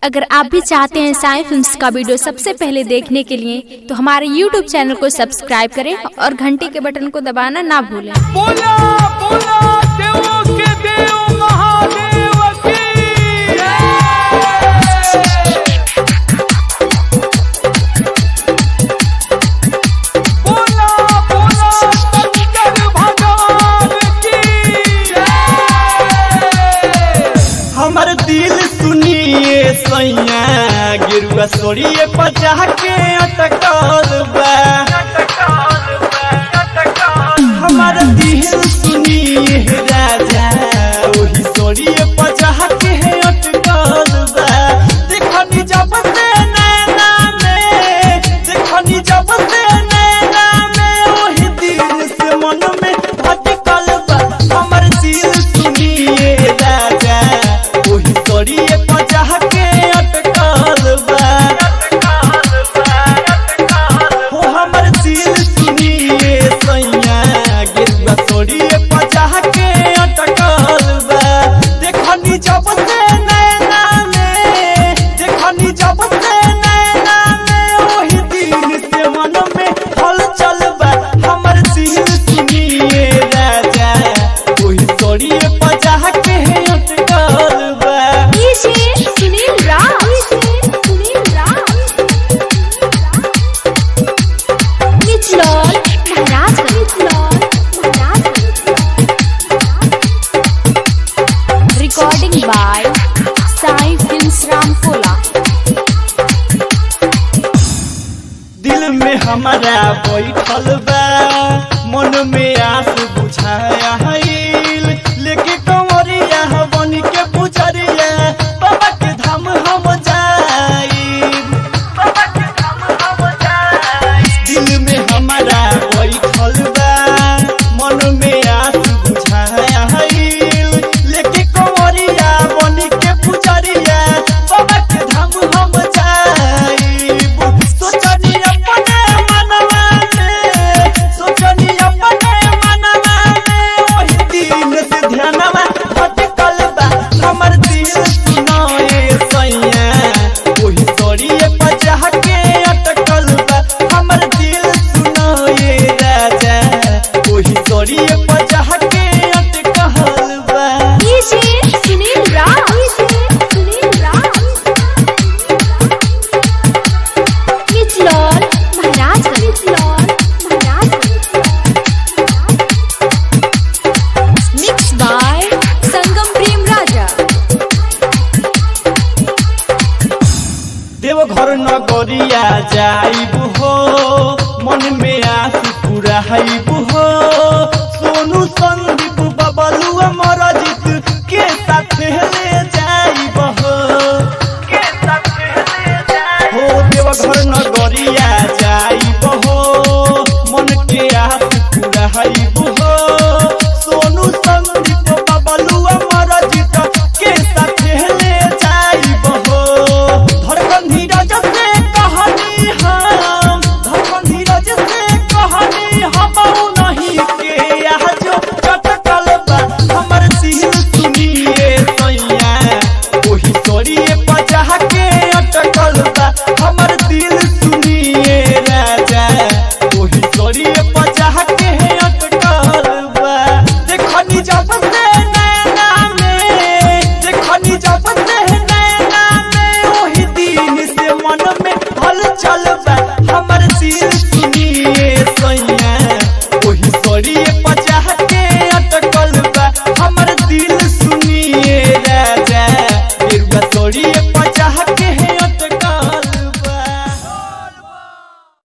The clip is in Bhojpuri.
अगर आप भी चाहते हैं साई फिल्म्स का वीडियो सबसे पहले देखने के लिए तो हमारे YouTube चैनल को सब्सक्राइब करें और घंटी के बटन को दबाना ना भूलें बोला बोला देवों के देव महादेव की बोला बोला शंकर भगवान की हमर दिल सुनिए सैया गिरुआ सोरिए पचा के अटकल बा हमर दिल सुनिए राजा ओही सोरिए पचा के अटकल बा देखनी जब से नैना में देखनी जब से नैना में ओही दिल से मन में भटकल बा हमर दिल सुनिए राजा ओही सोरिए पचा के अटकल बा हो हमर दिल सुनिए सैया गिरुआ सोरिए पचा के अटकल बा देखनी जब से नैना में देखनी जब से नैना में ओही दिल से मन में हलचल बा हमर दिल सुनिए राजा ओही सोरिए पचा के अटकल बा सुनील राम सुनील राम निचलौल महाराज निचलौल महाराज recording by Sai films Ramkola दिल में हमारा बैठल बा मन में आस बुझाया हईल लेके कंवरिया बन के पुजरिया बाबा के धाम हम जाईब बाबा के धाम हम जाईब दिल में हमारा बैठल बा मन में आस बुझाया हईल लेके कंवरिया बन के पुजरिया बाबा के धाम हम जाईब सोचनी अपने मनवा में सोचनी अपने मनवा में ओही दिन से ध्यानवा भटकल बा हमर दिल सुनाए सैया ओही सोरिए पजा के अटकल बा हमर दिल सुनाए राजा ओही सोरिए पजा के अटकल बा सुनील राम सुनील राम निचलौल महाराज निचलौल महाराज मिक्स बाय संगम प्रेम राजा देवघर नगरिया जाइब हो मन में आस पूरा हईब